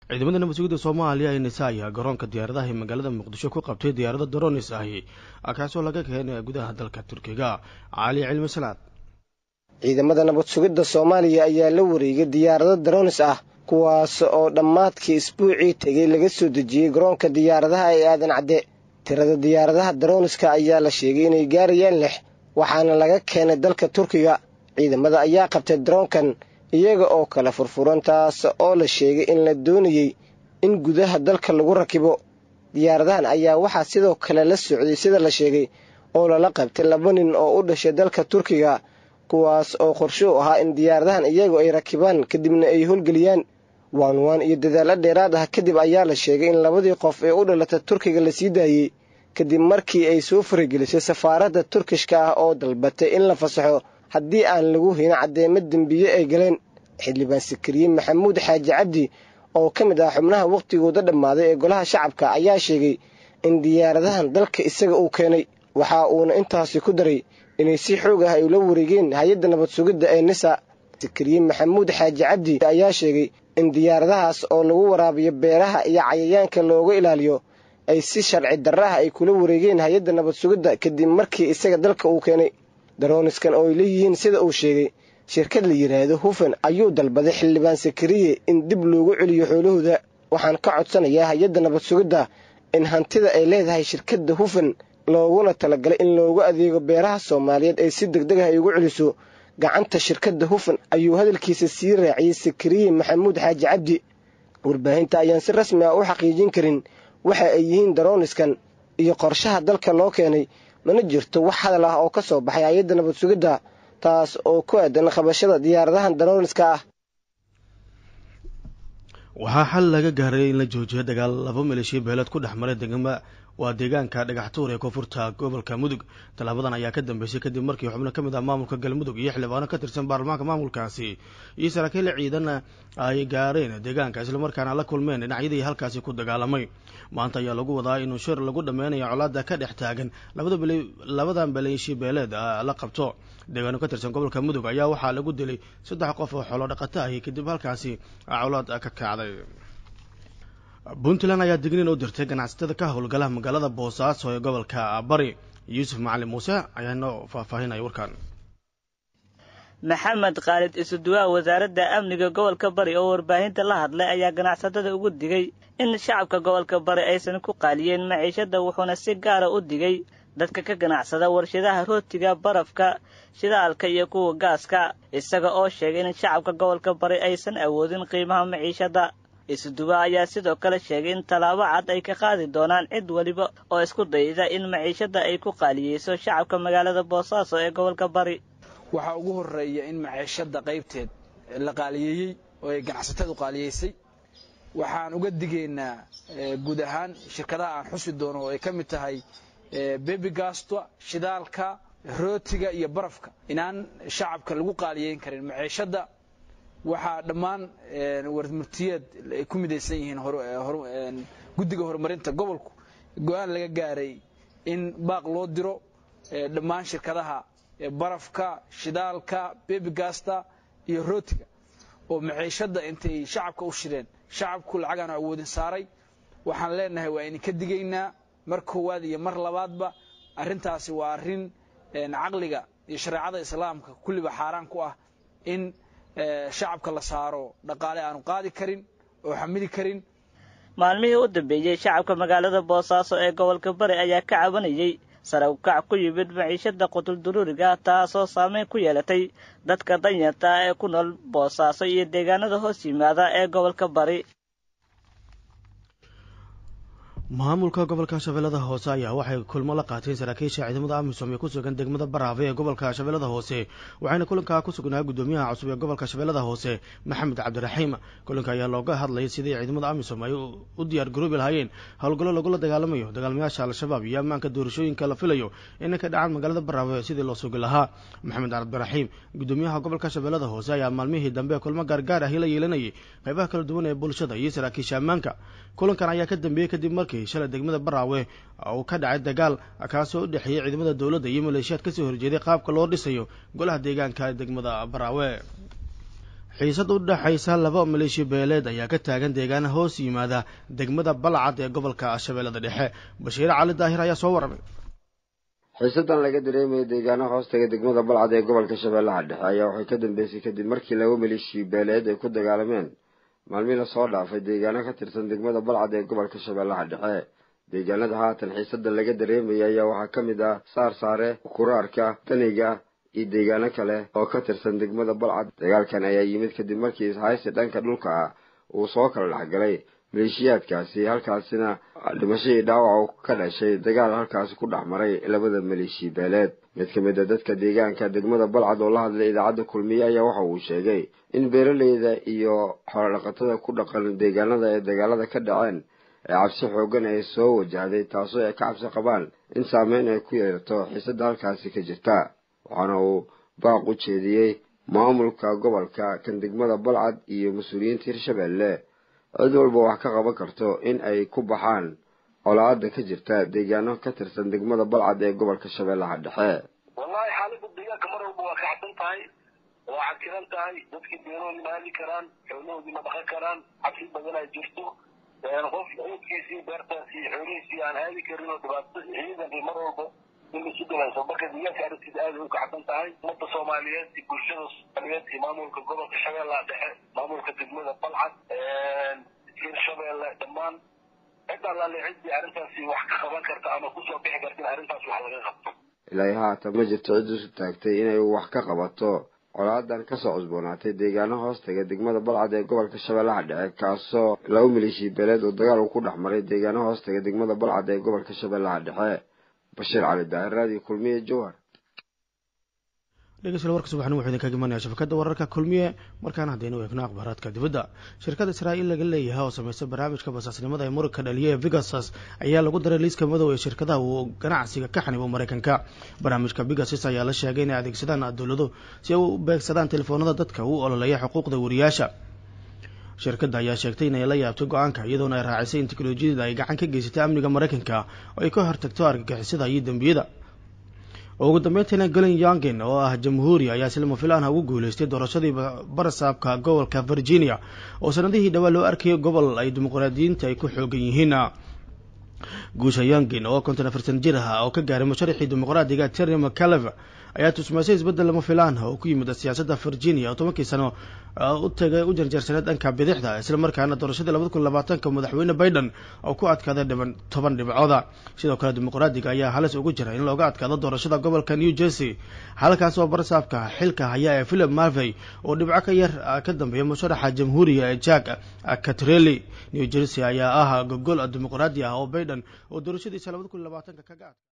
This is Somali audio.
ciidamada nabad sugidda soomaaliya ee nisa ayaa garoonka diyaaradaha ee magaalada muqdisho ku qabtay diyaarado daronis ahi kaasoo laga keenay gudaha dalka turkiga cali cilmi salaad ciidamada nabad sugidda soomaaliya ayaa la wareegay diyaarado daronis ah kuwaas oo dhammaadkii isbuucii tegey laga soo dejiyey garoonka diyaaradaha ee aadan cadde tirada diyaaradaha daroniska ayaa la sheegay inay gaarayaan lix waxaana laga keenay dalka turkiga ciidamada ayaa qabtay daroonkan iyaga oo kala furfuran taas oo la sheegay in la doonayey in gudaha dalka lagu rakibo diyaaradahan ayaa waxaa sidoo kale la socday sida la sheegay oo lala qabtay laba nin oo u dhashay dalka turkiga kuwaas oo qorsho u ahaa in diyaaradahan iyagu ay rakibaan kadibna ay howlgeliyaan waanwaan iyo dadaalo dheeraad ah kadib ayaa la sheegay in labadii qof ee u dhalata turkiga la sii daayey kadib markii ay soo faragelisay safaaradda turkishka ah oo dalbatay in la fasaxo haddii aan lagu hayn caddeemo dembiye ay galeen xildhibaan sikariye maxamuud xaaji cabdi oo ka mid ah xubnaha wakhtigooda dhammaaday ee golaha shacabka ayaa sheegay in diyaaradahan dalka isaga uu keenay waxa uuna intaasi ku daray inay si xoog ah ay ula wareegeen hay-adda nabad sugidda ee nisa sikariye maxamuud xaaji cabdi ayaa sheegay in diyaaradahaas oo lagu waraabiyo beeraha iyo cayayaanka looga ilaaliyo ay si sharci darraha ay kula wareegeen hay-adda nabad sugidda kadib markii isaga dalka uu keenay darooniskan oo ay leeyihiin sida uu sheegay shirkad la yidhaahdo hufan ayuu dalbaday xildhibaan sakariye in dib loogu celiyo xoolahooda waxaan ka codsanayaa hay-adda nabad sugidda in hantida ay leedahay shirkadda hufan looguna talagalay in loogu adeego beeraha soomaaliyeed ay si deg deg ah ay ugu celiso gacanta shirkadda hufan ayuu hadalkiisa sii raaciyey sakariye maxamuud xaaji cabdi warbaahinta ayaan si rasmi ah u xaqiijin karin waxa ay yihiin darooniskan iyo qorshaha dalka loo keenay mana jirto wax hadal ah oo ka soo baxay hay-adda nabad sugidda taas oo ku aadan qabashada diyaaradahan darooniska ah waxaa xal laga gaaray in la joojiyo dagaal laba maleeshiya beeleed ku dhex maray degma waa deegaanka dhagaxtuur ee koonfurta gobolka mudug tallaabadan ayaa ka dambeysay kadib markii xubno ka mid ah maamulka galmudug iyo xildhibaano ka tirsan baarlamaanka maamulkaasi iyo saraakiil ciidan ay gaareen deegaanka islamarkaana la kulmeen dhinacyadii halkaasi ku dagaalamay maanta ayaa lagu wadaa inuu shir lagu dhameynayo colaada ka dhex taagan labadan maleeshi beeleed la qabto deegaano ka tirsan gobolka mudug ayaa waxaa lagu dilay saddex qof oo xoolo dhaqato ahi kadib halkaasi colaad ka kacday puntland ayaa digniin u dirtay ganacsatada ka howlgala magaalada boosaaso ee gobolka bari yuusuf macalin muuse ayaa noo faahfaahinaya warkan maxamed khaalid isuduwaa wasaaradda amniga gobolka bari oo warbaahinta la hadlay ayaa ganacsatada ugu digay in shacabka gobolka bari aysan ku qaaliyeen maciishada wuxuuna si gaara u digay dadka ka ganacsada warshadaha rootiga barafka shidaalka iyo kuwa gaaska isaga oo sheegay in shacabka gobolka bari aysan awoodin qiimaha maciishada isuduwa ayaa sidoo kale sheegay in tallaabo cad ay ka qaadi doonaan cid weliba oo isku dayda in maciishada ay ku qaaliyeyso shacabka magaalada boosaaso ee gobolka bari waxaa ugu horeeya in maciishada qaybteed la qaaliyeeyey oo ay ganacsatadu qaaliyeysay waxaan uga digaynaa guud ahaan shirkadaha aan xusi doono oo ay ka mid tahay bebigasto shidaalka rootiga iyo barafka inaan shacabka lagu qaaliyeyn karin maciishada waxaa dhammaan warmurtiyeed ay ku midaysan yihiin guddiga horumarinta gobolku go-aan laga gaaray in baaq loo diro dhammaan shirkadaha barafka shidaalka bebigasta iyo rootiga oo maciishada intay shacabka u shireen shacabku lacagaan awoodin saaray waxaan leenahay waa idinka digaynaa mar koowaad iyo mar labaadba arrintaasi waa arrin caqliga iyo shareecada islaamka kulliba xaaraan ku ah in shacabka la saaro dhaqaale aanu qaadi karin oo xamili karin maalmihii u dambeeyey shacabka magaalada boosaaso ee gobolka bari ayaa ka cabanayey sare ukac ku yimid maciishada qutulduruuriga taasoo saameyn ku yeelatay dadka danyarta ah ee ku nool boosaaso iyo deegaanada hoos yimaada ee gobolka bari maamulka gobolka shabeellada hoose ayaa waxay kulmo la qaateen saraakiisha ciidamada amisom ee ku sugan degmada baraafe ee gobolka shabeellada hoose waxayna kulankaa ku sugnaa guddoomiyaha cusub ee gobolka shabeellada hoose maxamed cabdiraxiim kulanka ayaa looga hadlayay sidii ciidamada amisom ay u diyaar garoobi lahaayeen howlgallo lagula dagaalamayo dagaalmayaasha al-shabaab iyo ammaanka doorashooyinka la filayo inay ka dhacaan magaalada baraafe sidii loo sugi lahaa maxamed cabdiraxiim guddoomiyaha gobolka shabeellada hoose ayaa maalmihii dambe kulmo gaargaar ahi la yeelanayay qaybaha kala duwan ee bulshada iyo saraakiisha ammaanka kulankan ayaa ka dambeeyey kadib markii shalay degmada baraawe uu ka dhacay dagaal kaasoo u dhexeeyey ciidamada dowladda iyo maleeshiyaad kasoo horjeeday qaabka loo dhisayo golaha deegaanka degmada baraawe xiisad u dhexaysa laba maleeshiya beeleed ayaa ka taagan deegaana hoos yimaada degmada balcad ee gobolka shabeellada dhexe bashiir cali daahir ayaa soo warramay xiisadan laga dareemaya deegaano hoostaga degmada balcad ee gobolka shabeellaha dhexe ayaa waxay ka dambeysay kadib markii laba maleeshiya beeleed ay ku dagaalameen maalmii lasoo dhaafay deegaano ka tirsan degmada balcad ee gobolka shabeellaha dhexe deegaanada haatan xiisada laga dareemaya ayaa waxaa ka mid ah saar saare kuraarka daniga iyo deegaano kale oo ka tirsan degmada balcad dagaalkan ayaa yimid kadib markii ishaysi dhanka dhulka ah uu soo kala dhexgalay maleeshiyaadkaasi halkaasina dhimashadii dhaawac ka dhashay dagaal halkaasi ku dhex maray labada maleeshiya beeleed mid ka mid a dadka deegaanka degmada balcad oo la hadlay idaacadda kulmiye ayaa waxa uu sheegay in beeraleyda iyo xoolodhaqatada ku dhaqan deegaanada ee dagaalada ka dhaceen ee cabsi xoogan ay soo wajahday taasoo ay ka cabsi qabaan in saameyn ay ku yeelato xiisada halkaasi ka jirta waxaana uu baaq u jeediyey maamulka gobolka kan degmada balcad iyo mas-uuliyiinta hirshabeelle cid walba wax ka qaban karto in ay ku baxaan colaada ka jirta deegaano ka tirsan degmada balcad ee gobolka shabeellaha dhexe wallahi xaalada deegaanka mar walba waa kacsan tahay waa cakiran tahay dadkii beerahoodii ma heli karaan xoolahoodii ma dhaqan karaan cabsi badan ay jirto qof ciidkiisii beertaasii xoolihiisii aan aadi karin oo dhibaato ciidankii mar walba in isu dhibayso marka deegaanka arrintiisa aad ay u kacsan tahay ummadda soomaaliyeed iyo bulshada soomaaliyeed iyo maamulka gobolka shabeellaha dhexe maamulka degmada balcad hirshabeelle dhammaan cid allaale ciddii arrintaasi wax ka qaban karta ama kusoo bixi karta in arrintaas wax laga qabto ilaa haatan ma jirto cid isu taagtay inay wax ka qabato colaadan kasoo cusboonaatay deegaano hoostaga degmada balcad ee gobolka shabeellaha dhexe kaasoo laba maleeshiya beeleed oo dagaal uu ku dhex maray deegaano hoostaga degmada balcad ee gobolka shabeellaha dhexe bashiir cali daahir raadiyo kulmiye jowhar dhegeystayaal warka subaxni wuxuu idinkaga imanaya shabakadda wararka kulmiye markaana haddaynu eegno akhbaaraadka dibadda shirkada israa'iil laga leeyahay oo samaysa barnaamijka basaasnimada ee muranka dhaliya ee vigasus ayaa lagu daray liiska madow ee shirkadaha uu ganacsiga ka xanibo maraykanka barnaamijka vigasus ayaa la sheegay inay adeegsadaan dowlado si ay u beegsadaan telefoonada dadka u ololeeya xuquuqda wariyaasha shirkadda ayaa sheegtay inay la yaabtay go-aanka iyadoona ay raacisay in teknolojiyada ay gacan ka geysatay amniga maraykanka oo ay ka hortagto argagixisada iyo dembiyada ugu dambeyntiina galen yongen oo ah jamhuuri ayaa silma filaanha ugu guuleystay doorashadii barasaabka gobolka virginia oo sanadihii dhawaa loo arkayay gobol ay dimuqraadiyiinta ay ku xoogan yihiin guusha yongen oo konton afartan jir ah oo ka gaaray musharaxii dimuqraadiga terry mccaleve ayaa tusmaysay isbeddel lama filaan oo ku yimid siyaasadda virginia oo tobankii sano u tagay u jarjarsaneed dhanka bidixda isla markaana doorashadii labada kun labaatanka madaxweyne biden oo ku adkaaday dhiban toban dhibcooda sidoo kale dimuqraadiga ayaa halis ugu jira in looga adkaado doorashada gobolka new jersey halkaas oo barasaabka xilka haya ee philip marvey oo dhibco ka yar ka dambeeya musharaxa jamhuuriga ee jack catrelli new jersey ayaa ah gogol dimuqraadi ah oo biden oo doorashadiisa labada kun labaatanka kaga